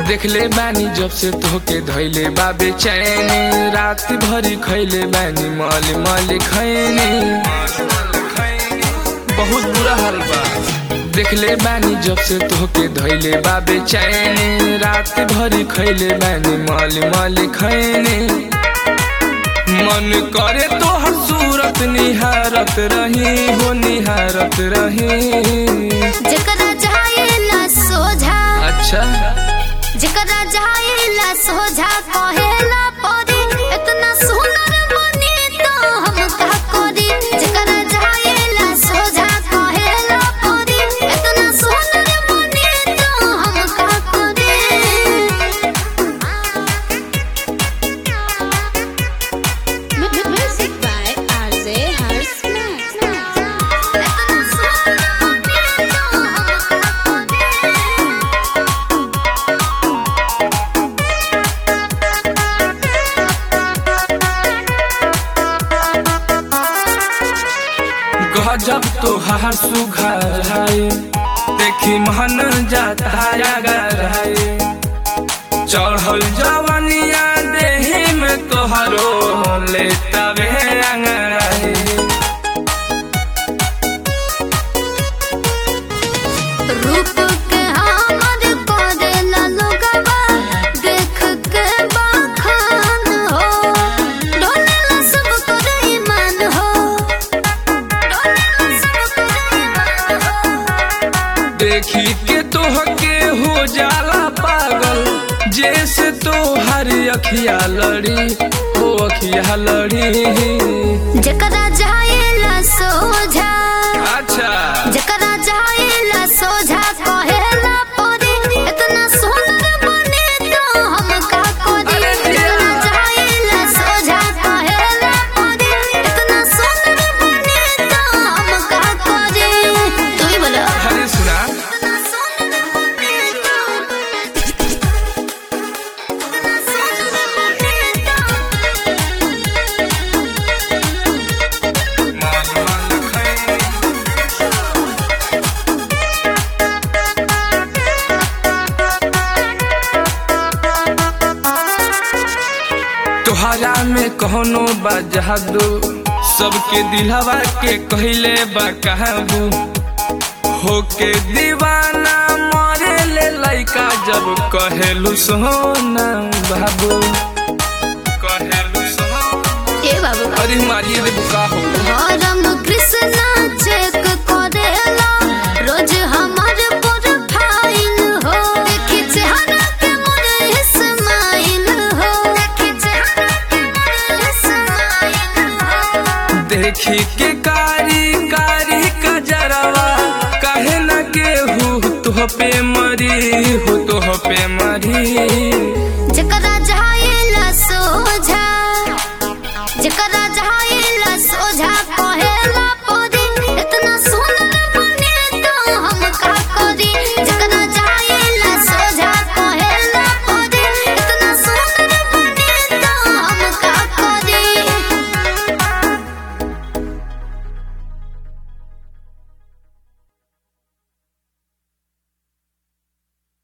देखले बानी जब से तोके धैले बा बेचैनी रात भरी खैले बानी मल मल खैनी बहुत बुरा हाल बा देखले बानी जब से तोके धैले बा बेचैनी रात भरी खैले बानी मल मल खैनी मन करे तोहर सूरत निहारत रही हो निहारत रही जकरा जाएला सोझा अच्छा जकरा जाएला सोझा कहेला परी इतना सुंदर बनी तो हम का करी जकरा जाएला सोझा कहेला परी इतना सुंदर बनी तो हम का करी Music by RJ Harsh इतना सुंदर बनी तो हम का करी गजब तो हार सुघर है देखी मन जाता अगर है चढ़ल जवनिया देही में तोहरो लेता वे अंगड़ाई रूप के हमर करेला लोगवा देख के बखान हो डोलेला सब कर ईमान हो डोलेला सब कर ईमान हो देखी के तोहके हो जाला पागल जैसे तोहर अखिया लड़ी हो अखिया लड़ी जकरा जाएला सोझा अच्छा जकरा जाएला सोझा कहेला परी इतना सुंदर बने तो हम का करी अरे जकरा जाएला सोझा कहेला परी इतना सुंदर बने तो हम का करी तू ही बोलो हरे सुना इतना सुंदर बने तो इतना सुंदर बने तोहरा में कहोनो बा जादू सबके दिलवा के कहले बा काबू होके दीवाना मरे ले लइका जब कहेलू सोना बाबू कहेलू सोना ए बाबू अरे मारिए रे बुका हो हरम कृष्णा चेक करेला रोज हमार प्रोफाइल हो देखी चेहरा के मोर इस्माइल हो देखी चेहरा के मोर इस्माइल हो देखी के कारी कारी कजरवा कहे न केहू तुह पे मरी हो तुह पे मरी